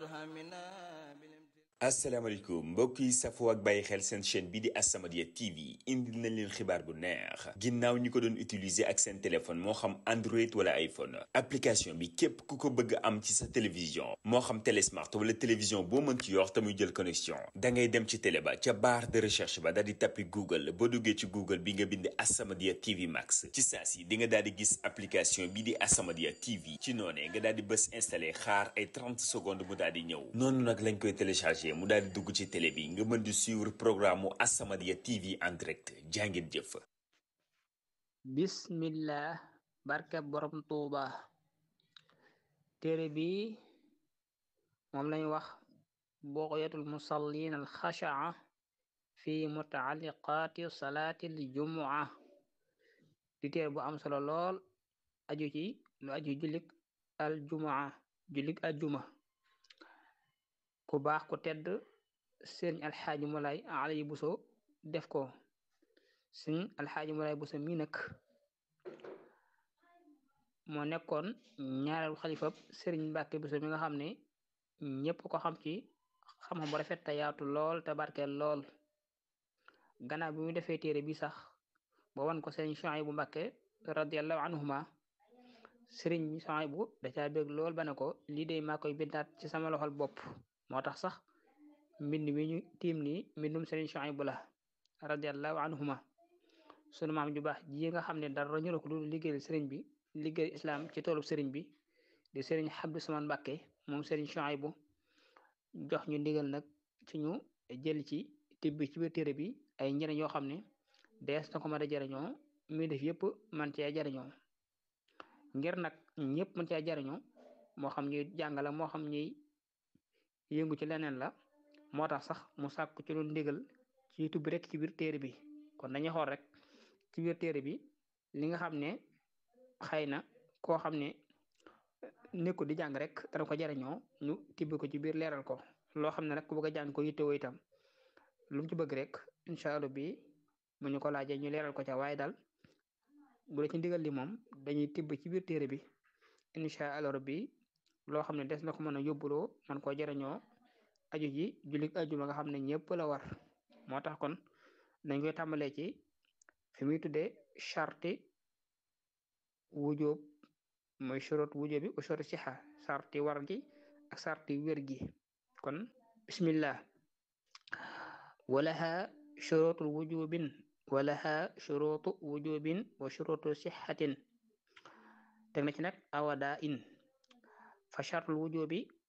asalaamaaleykum mbokk yi safoo ak bàyyi xel seen chaîne bi di As-Samadiyya TV indil nañ leen xibaar bu neex ginnaaw ñi ko doon utiliser ak seen téléphone moo xam Android wala iPhone application bi képp ku ko bëgg am ci sa télévision moo xam télé smart wala télévision boo mën ci yor te muy jël connexion da ngay dem ci télé ba ca barre de recherche ba daal di tappi Google boo duggee ci Google bi nga bind As-Samadiyya TV Max ci saa si di nga daal di gis application bi di As-Samadiyya TV ci noonee nga daal di bës installé xaar ay 30 secondes mu daal di ñëw noonu nag lañ koy téléchargé. mu daal di dugg ci télé bi nga mën di suivre programme mu As-Samadiyya TV en direct jàngin jëf bismillah barke borom tuuba téere bi moom lañ wax bughyatul musallin al xashaa fi mutaalliqaati salaati al jumua di téere bu am solo lool aju ci lu aju jullik al jumua jullik al juma ku baax ku tedd sëriñ alxaaji Moulay Aliou Bousso def ko sëriñ alxaaji Moulay Bousso mi nag moo nekkoon ñaareelu xalifab sëriñ Mbàkke Bousso mi nga xam ne ñépp ko xam ci xam-xam bu rafet te yaatu lool te barkeel lool gannaaw bi mu defee téere bi sax ba wan ko sëriñ Suhaybu Mbàkke radiyallahu anhuma sëriñ Suhaybu da caa bég lool ba ne ko lii de maa koy bindaat ci sama loxol bopp moo tax sax mbind mi ñu tiim nii mbindum sëriñ Suhaybu la radiyallahu anhuma sunu maam ju baax ji nga xam ne dara ñu ko lu liggéeyal sëriñ bi liggéeyal islam ci toolub sëriñ bi di sëriñ Abdu Samaan Mbàkke moom sëriñ Suhaybu jox ñu ndigal nag ci ñu jël ci tibb ci biir téere bi ay njëriñ yoo xam ne dees na ko mën a jariñoo muy def yëpp man cee jariñoo ngir nag ñëpp mën cee jariñoo moo xam ñuy jàngala moo xam ñuy yëngu ci leneen la moo tax sax mu sàkk ci lu ndigal ci tubbi rek ci biir téere bi kon dañuy xool rek ci biir téere bi li nga xam ne xëy na koo xam ne nekkul di jàng rek dana ko jariñoo ñu tibbi ko ci biir leeral ko loo xam ne rek ku bëgg a jàng ko yittewoo itam lu mu ci bëgg rek incha allah bi bu ñu ko laajee ñu leeral ko ca waaye daal bu dee ci ndigal li moom dañuy tibb ci biir téere bi incha allah bi loo xam ne des na ko mën a yóbbuloo man koo jariñoo aju ji jullit ajuma nga xam ne ñëpp la war moo tax kon dañ koy tàmbalee ci fi muy tuddee charti wujoob mooy shurut wujoob bi u shurut sixa sarti war gi ak sarti wér gi kon bismillah walaha shurutul wujubin walaha shurutu wujubin wa shurutu sixatin teg na ci nag awada in fa chartul wujubi